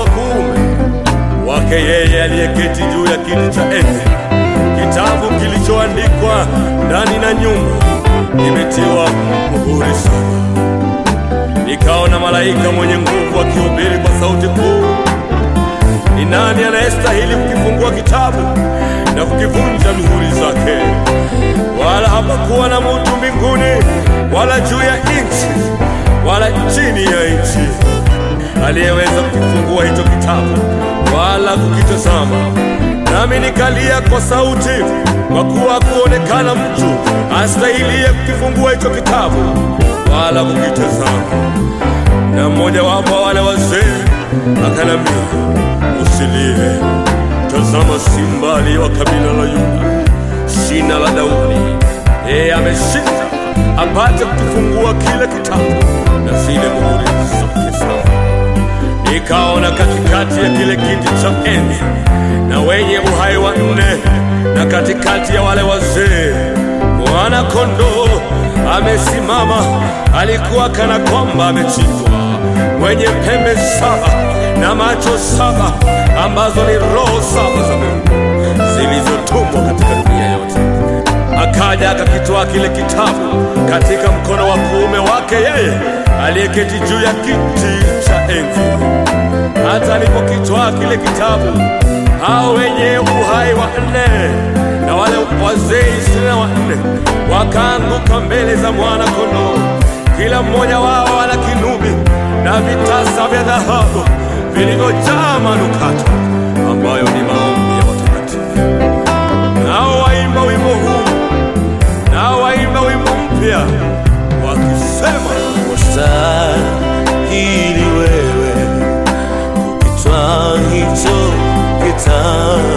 wa kuume wake yeye aliyeketi juu ya kiti cha enzi. Kitabu kilichoandikwa ndani na nyuma kimetiwa muhuri saba. Nikaona malaika mwenye nguvu akihubiri kwa sauti kuu, ni nani anayestahili kukifungua kitabu na kukivunja mihuri zake? Wala hapakuwa na mutu mbinguni wala juu ya nchi wala chini ya nchi aliyeweza kukifungua hicho kitabu wala kukitazama. Nami nikalia kwa sauti, kwa kuwa hakuonekana mtu astahilie kukifungua hicho kitabu wala kukitazama. Na mmoja wapo wale wazee akanambia, usilie, tazama simba aliye wa kabila la Yuda, shina la Daudi, yeye ameshinda apate kukifungua kile kitabu na zile muhuri zake saba. Nikaona katikati ya kile kiti cha enzi na wenye uhai wa nne na katikati ya wale wazee mwana kondoo amesimama, alikuwa kana kwamba amechinjwa, mwenye pembe saba na macho saba, ambazo ni roho saba za Mungu zilizotumwa katika dunia yote. Akaja akakitoa kile kitabu katika mkono wa kuume wake yeye aliyeketi juu ya kiti cha enzi. Hata alipokitwaa kile kitabu, hao wenye uhai wa nne na wale wazee ishirini na wanne wakaanguka mbele za mwana kondoo, kila mmoja wao ana kinubi na vitasa vya dhahabu vilivyojaa manukato, ambayo ni maombi ya watakatifu. Nao waimba wimbo huu, nao waimba wimbo mpya wakisema wastahili wewe kukitwaa hicho kitabu